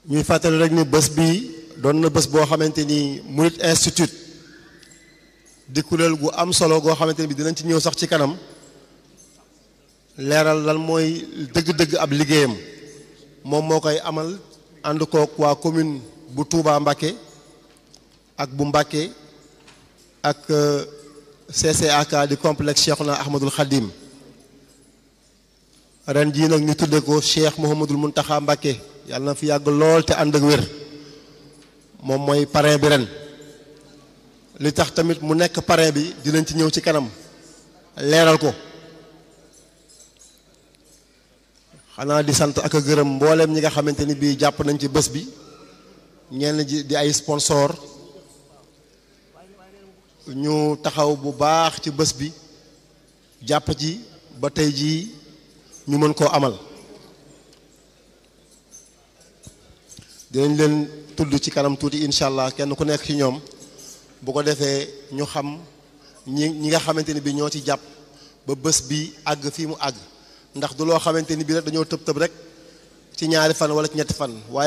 ñuy fàttali rek ni bés bi doon na bés boo xamante ni Murid Institute di kuréel gu am solo goo xamante ni bi dinañ ci ñëw sax ci kanam leeral lan mooy dëgg-dëgg ab liggéeyam moom moo koy amal ànd kook waa commune bu Touba Mbacké ak bu Mbacké ak CCAK di complexe Cheikhouna Ahmadul Khadim ren jii nag ñu tudde ko Cheikh Mouhamadul Mountakha Mbacké yàlla na fi yàgg lool te ànd ak wér moom mooy parrain bi ren li tax tamit mu nekk parrain bi dinañ ci ñëw ci kanam leeral ko xanaa di sant ak a gërëm mbooleem ñi nga xamante ni bii jàpp nañ ci bés bi ñenn ji di ay sponsor ñu taxaw bu baax ci bés bi jàpp ci ba tey jii ñu mën koo amal dinañ leen tudd ci kanam tuuti incha allah kenn ku nekk ci ñoom bu ko defee ñu xam ñi ñi nga xamante ni bi ñoo ci jàpp ba bés bi àgg fii mu àgg ndax du loo xamante ni bi rek dañoo tëb tëb rek ci ñaari fan wala ci ñetti fan waaye